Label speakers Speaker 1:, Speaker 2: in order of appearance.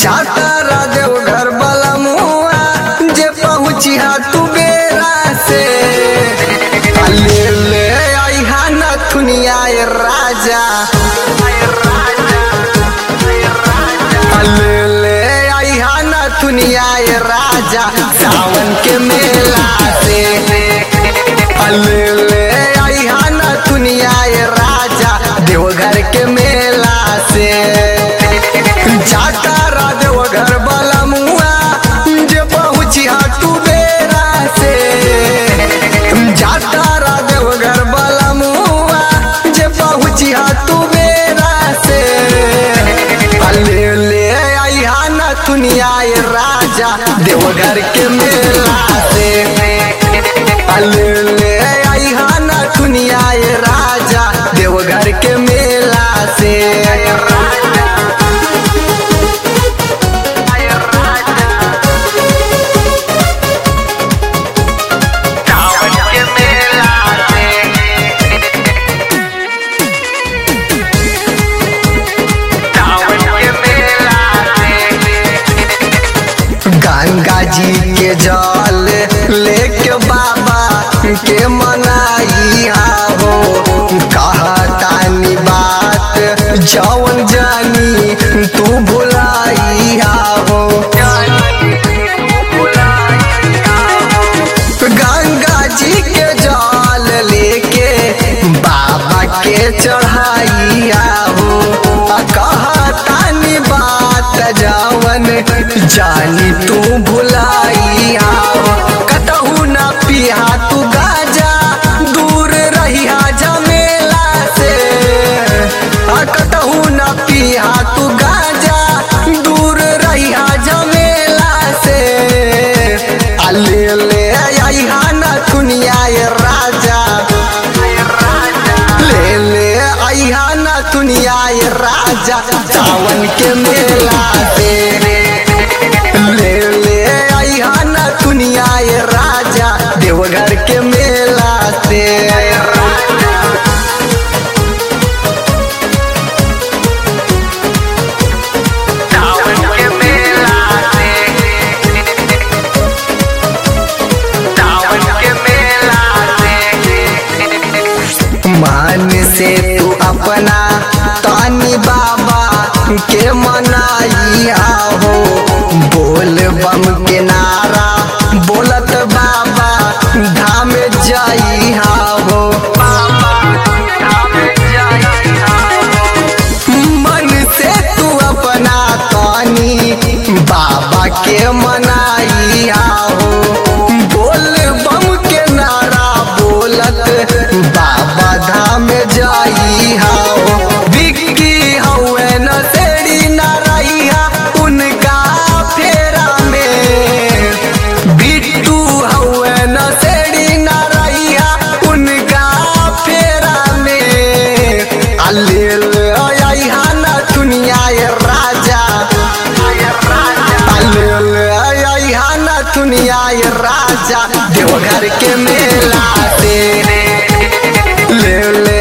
Speaker 1: जाता रादेव घर वाला मुआ जे पहुँची हा तू बेरा से ले ले आई हा नथुनिया ए राजा ले ले आई हा नथुनिया ए राजा सावन के मेला से ले ले आई हा नथुनिया ए राजा देवघर के मेला से जाता रादेव घर वाला मुआ जे पहुँची हा तू बेरा से जाता रादेव घर वाला मुआ जे पहुँची हा तू बेरा से ले ले आई हा ना दुनिया ए राजा देवघर के मेला से ले ले आई हा ना दुनिया ए राजा देवघर के मेला से
Speaker 2: सावन के मेला से सावन के मेला से
Speaker 1: गंगा जी के जल लेके बाबा के मनाई हो कहतानी बात जवन जानी तू भुलाई हो गंगा जी के जल लेके बाबा के चढ़ाई हो कहतानी बात जवन जानी तू भुलाई हो कतहू न पिया तू गाजा दूर रहिया जमेला से आ कतहू न पिया तू गाजा दूर रहिया जमेला से आ ले ले आई हा ना दुनिया ए राजा ले ले आई हा ना दुनिया ए राजा सावन के मेला से ले ले आई हा ना दुनिया ए राजा देवघर के मेला से
Speaker 2: सावन के मेला से सावन के मेला से
Speaker 1: मान से तू अपना तानी बाबा के मनाई हो बोल बम के नारा बोलत बाबा धाम जाई हो मन से तू अपना तानी बाबा के मनाई हो बोल बम के नारा बोलत बाबा धाम जाई हो बिक्की हवे न सेड़ी न रहिया उनका फेरा में बिट्टू हवे न सेड़ी न रहिया उनका फेरा में अल्लेल आई हा ना दुनिया ए राजा अल्लेल आई हा ना दुनिया ए राजा देवघर के मेला से ले ले